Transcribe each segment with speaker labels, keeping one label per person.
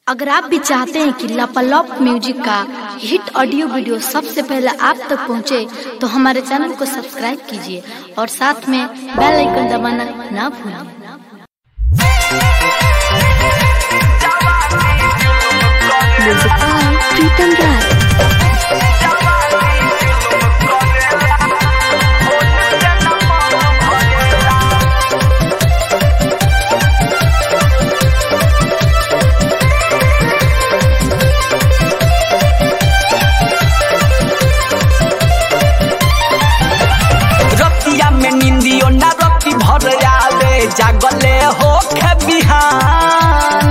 Speaker 1: अगर आप भी चाहते हैं कि लापालॉप म्यूजिक का हिट ऑडियो वीडियो सबसे पहले आप तक पहुंचे, तो हमारे चैनल को सब्सक्राइब कीजिए और साथ में बेल आइकन दबाना ना भूलें म्यूजिक बाय प्रीतम राय
Speaker 2: रतिया में निंदियो ना रति भर आवे जागले हो खे बिहान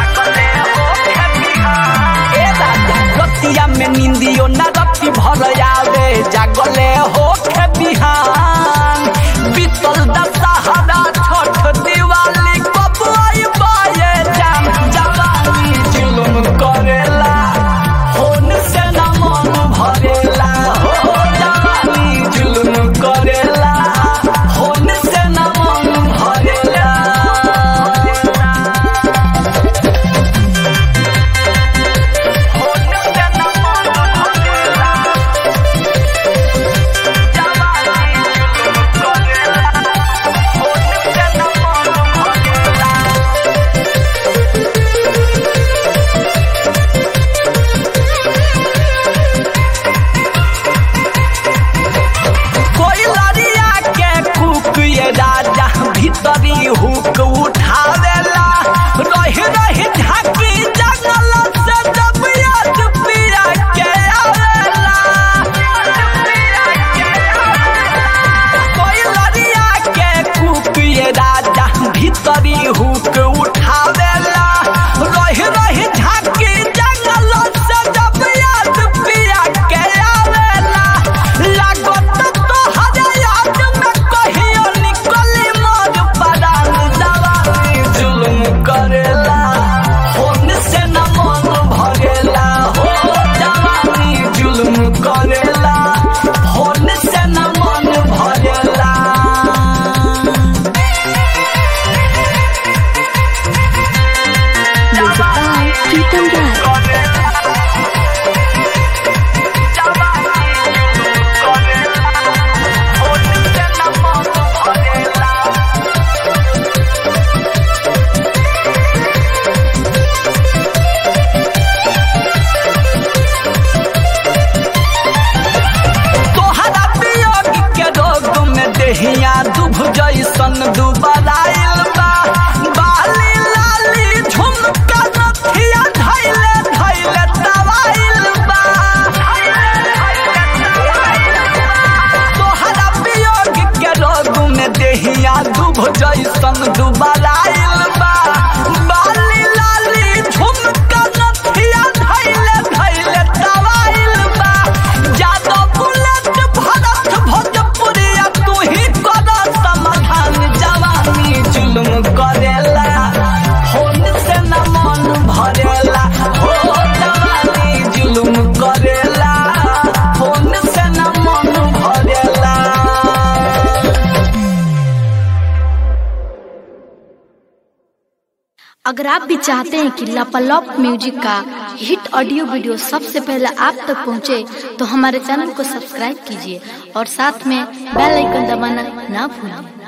Speaker 2: ए राजा रतिया में निंदियो ना रति भर आवे जागले हो खे बिहान बीतल दशहरा छठ दिवाली कब आई बाये जान जवानी जुलुम करेला होन से न मन भरेला हो जवानी जुलुम करेला होन से न मन भरेला होन से न मन भरेला जवानी जुलुम करेला होन से न मन भरेला कोई लड़िया के कुक ये राजा भीतरी हुक उठावेला रही रही झाकी जंगल से जब याद पिया के आवेला कोई लड़िया के कुक ये राजा भीतरी हुक उठावेला रही रही झाकी जंगल से जब याद पिया के आवेला लागत तो हरे याद में कहियो निकली मोर परान जवानी जुलुम करेला होन से न मन भरेला हो जवानी जुलुम करेला होन से न मन भरेला
Speaker 1: म्यूजिक बाय प्रीतम राय
Speaker 2: तोहरा वियोग के रोग में देहिया दुभ जैसन दुबराइल बा बाली लाली झुमका नथिया धैले धैले दवाइल बा तोहरा वियोग के रोग में देहिया दुभ जैसन दुबराइल बा बाली लाली झुमका नथिया धैले धैले दवाइल बा जादो बुलेट भरत भोजपुरिया तू ही कर समाधान जवानी जुलुम करेला होन से न मन भरेला हो जवानी जुलुम करेला होन से न मन भरेला
Speaker 1: अगर आप भी चाहते हैं कि लापालॉप म्यूजिक का हिट ऑडियो वीडियो सबसे पहले आप तक पहुंचे, तो हमारे चैनल को सब्सक्राइब कीजिए और साथ में बेल आइकन दबाना ना भूलें